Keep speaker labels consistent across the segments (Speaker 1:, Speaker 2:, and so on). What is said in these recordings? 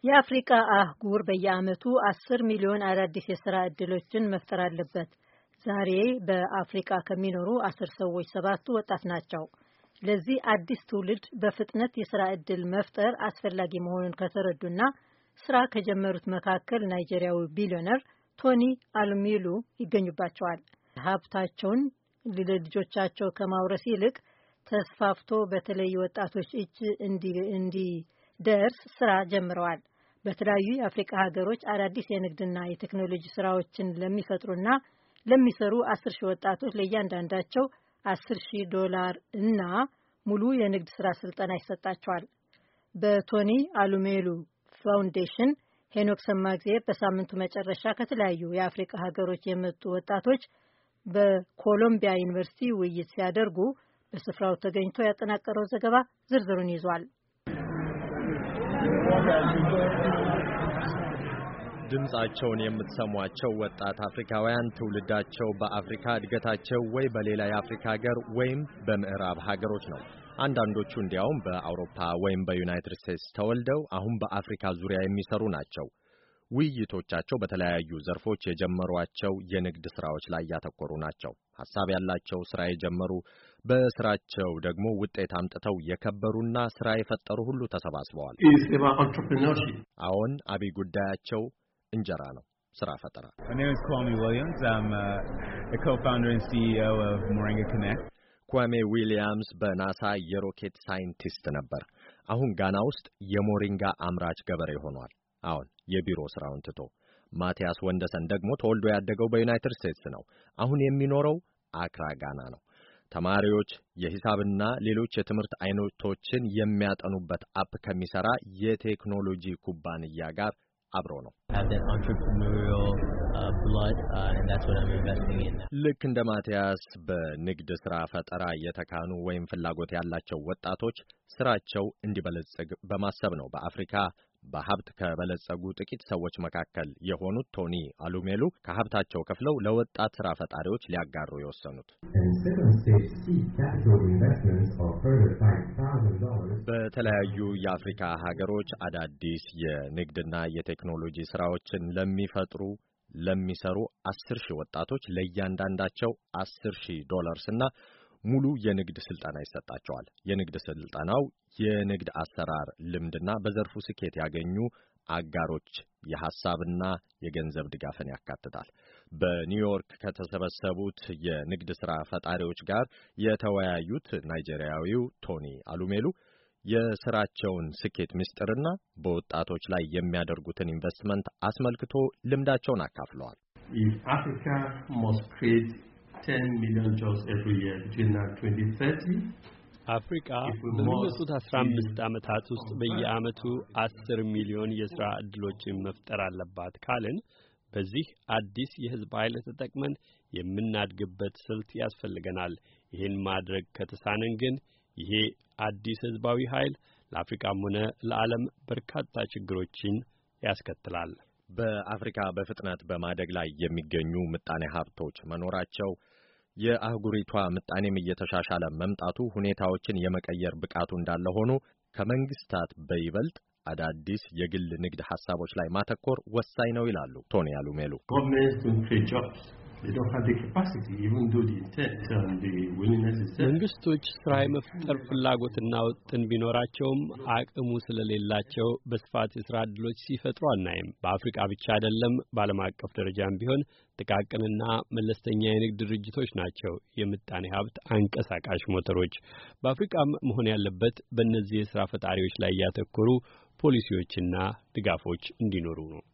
Speaker 1: የአፍሪካ አህጉር በየዓመቱ አስር ሚሊዮን አዳዲስ የስራ ዕድሎችን መፍጠር አለበት። ዛሬ በአፍሪካ ከሚኖሩ አስር ሰዎች ሰባቱ ወጣት ናቸው። ለዚህ አዲስ ትውልድ በፍጥነት የስራ ዕድል መፍጠር አስፈላጊ መሆኑን ከተረዱና ስራ ከጀመሩት መካከል ናይጄሪያዊ ቢሊዮነር ቶኒ አሉሚሉ ይገኙባቸዋል። ሀብታቸውን ለልጆቻቸው ከማውረስ ይልቅ ተስፋፍቶ በተለይ ወጣቶች እጅ እንዲደርስ ስራ ጀምረዋል። በተለያዩ የአፍሪካ ሀገሮች አዳዲስ የንግድና የቴክኖሎጂ ስራዎችን ለሚፈጥሩና ለሚሰሩ አስር ሺህ ወጣቶች ለእያንዳንዳቸው አስር ሺህ ዶላር እና ሙሉ የንግድ ስራ ስልጠና ይሰጣቸዋል። በቶኒ አሉሜሉ ፋውንዴሽን ሄኖክ ሰማግዜር በሳምንቱ መጨረሻ ከተለያዩ የአፍሪካ ሀገሮች የመጡ ወጣቶች በኮሎምቢያ ዩኒቨርሲቲ ውይይት ሲያደርጉ በስፍራው ተገኝቶ ያጠናቀረው ዘገባ ዝርዝሩን ይዟል።
Speaker 2: ድምጻቸውን የምትሰሟቸው ወጣት አፍሪካውያን ትውልዳቸው በአፍሪካ እድገታቸው ወይ በሌላ የአፍሪካ ሀገር ወይም በምዕራብ ሀገሮች ነው። አንዳንዶቹ እንዲያውም በአውሮፓ ወይም በዩናይትድ ስቴትስ ተወልደው አሁን በአፍሪካ ዙሪያ የሚሰሩ ናቸው። ውይይቶቻቸው በተለያዩ ዘርፎች የጀመሯቸው የንግድ ስራዎች ላይ ያተኮሩ ናቸው። ሐሳብ ያላቸው ስራ የጀመሩ በስራቸው ደግሞ ውጤት አምጥተው የከበሩና ስራ የፈጠሩ ሁሉ ተሰባስበዋል። አዎን፣ አብይ ጉዳያቸው እንጀራ ነው፣ ስራ ፈጠራ። ኳሜ ዊሊያምስ በናሳ የሮኬት ሳይንቲስት ነበር። አሁን ጋና ውስጥ የሞሪንጋ አምራች ገበሬ ሆኗል። አሁን የቢሮ ስራውን ትቶ። ማቲያስ ወንደሰን ደግሞ ተወልዶ ያደገው በዩናይትድ ስቴትስ ነው። አሁን የሚኖረው አክራ ጋና ነው። ተማሪዎች የሂሳብና ሌሎች የትምህርት አይነቶችን የሚያጠኑበት አፕ ከሚሰራ የቴክኖሎጂ ኩባንያ ጋር አብሮ ነው። ልክ እንደ ማቲያስ በንግድ ስራ ፈጠራ የተካኑ ወይም ፍላጎት ያላቸው ወጣቶች ስራቸው እንዲበለጽግ በማሰብ ነው በአፍሪካ በሀብት ከበለጸጉ ጥቂት ሰዎች መካከል የሆኑት ቶኒ አሉሜሉ ከሀብታቸው ከፍለው ለወጣት ስራ ፈጣሪዎች ሊያጋሩ የወሰኑት በተለያዩ የአፍሪካ ሀገሮች አዳዲስ የንግድና የቴክኖሎጂ ስራዎችን ለሚፈጥሩ ለሚሰሩ አስር ሺህ ወጣቶች ለእያንዳንዳቸው አስር ሺህ ዶላርስ እና ሙሉ የንግድ ስልጠና ይሰጣቸዋል። የንግድ ስልጠናው የንግድ አሰራር ልምድና በዘርፉ ስኬት ያገኙ አጋሮች የሐሳብና የገንዘብ ድጋፍን ያካትታል። በኒውዮርክ ከተሰበሰቡት የንግድ ሥራ ፈጣሪዎች ጋር የተወያዩት ናይጄሪያዊው ቶኒ አሉሜሉ የስራቸውን ስኬት ምስጢርና በወጣቶች ላይ የሚያደርጉትን ኢንቨስትመንት አስመልክቶ ልምዳቸውን አካፍለዋል።
Speaker 3: አፍሪካ በሚመጡት አስራ አምስት ዓመታት ውስጥ በየዓመቱ አስር ሚሊዮን የሥራ ዕድሎችን መፍጠር አለባት ካልን በዚህ አዲስ የሕዝብ ኃይል ተጠቅመን የምናድግበት ስልት ያስፈልገናል። ይህን ማድረግ ከተሳነን ግን ይሄ አዲስ ሕዝባዊ ኃይል ለአፍሪካም ሆነ ለዓለም በርካታ ችግሮችን ያስከትላል።
Speaker 2: በአፍሪካ በፍጥነት በማደግ ላይ የሚገኙ ምጣኔ ሀብቶች መኖራቸው የአህጉሪቷ ምጣኔም እየተሻሻለ መምጣቱ ሁኔታዎችን የመቀየር ብቃቱ እንዳለ ሆኖ ከመንግስታት በይበልጥ አዳዲስ የግል ንግድ ሐሳቦች ላይ ማተኮር ወሳኝ ነው ይላሉ ቶኒ አሉሜሉ።
Speaker 3: መንግስቶች ስራ የመፍጠር ፍላጎትና ውጥን ቢኖራቸውም አቅሙ ስለሌላቸው በስፋት የስራ ዕድሎች ሲፈጥሩ አናይም። በአፍሪቃ ብቻ አይደለም፣ በዓለም አቀፍ ደረጃም ቢሆን ጥቃቅንና መለስተኛ የንግድ ድርጅቶች ናቸው የምጣኔ ሀብት አንቀሳቃሽ ሞተሮች። በአፍሪቃም መሆን ያለበት በእነዚህ የስራ ፈጣሪዎች ላይ ያተኮሩ ፖሊሲዎችና ድጋፎች እንዲኖሩ ነው።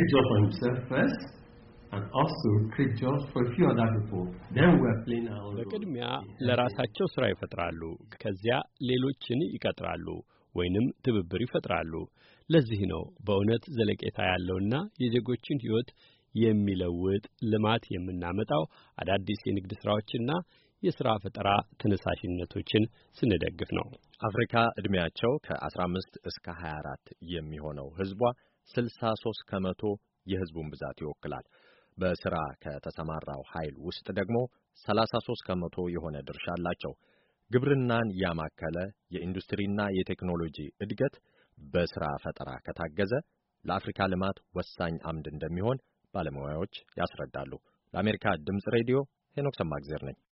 Speaker 3: በቅድሚያ ለራሳቸው ስራ ይፈጥራሉ። ከዚያ ሌሎችን ይቀጥራሉ ወይንም ትብብር ይፈጥራሉ። ለዚህ ነው በእውነት ዘለቄታ ያለውና የዜጎችን ሕይወት የሚለውጥ ልማት የምናመጣው አዳዲስ የንግድ ስራዎችና የሥራ ፈጠራ ተነሳሽነቶችን ስንደግፍ ነው።
Speaker 2: አፍሪካ ዕድሜያቸው ከ15 እስከ 24 የሚሆነው ሕዝቧ 63 ከመቶ የሕዝቡን ብዛት ይወክላል። በስራ ከተሰማራው ኃይል ውስጥ ደግሞ 33 ከመቶ የሆነ ድርሻ አላቸው። ግብርናን ያማከለ የኢንዱስትሪና የቴክኖሎጂ እድገት በስራ ፈጠራ ከታገዘ ለአፍሪካ ልማት ወሳኝ አምድ እንደሚሆን ባለሙያዎች ያስረዳሉ። ለአሜሪካ ድምፅ ሬዲዮ ሄኖክ ሰማግዜር ነኝ።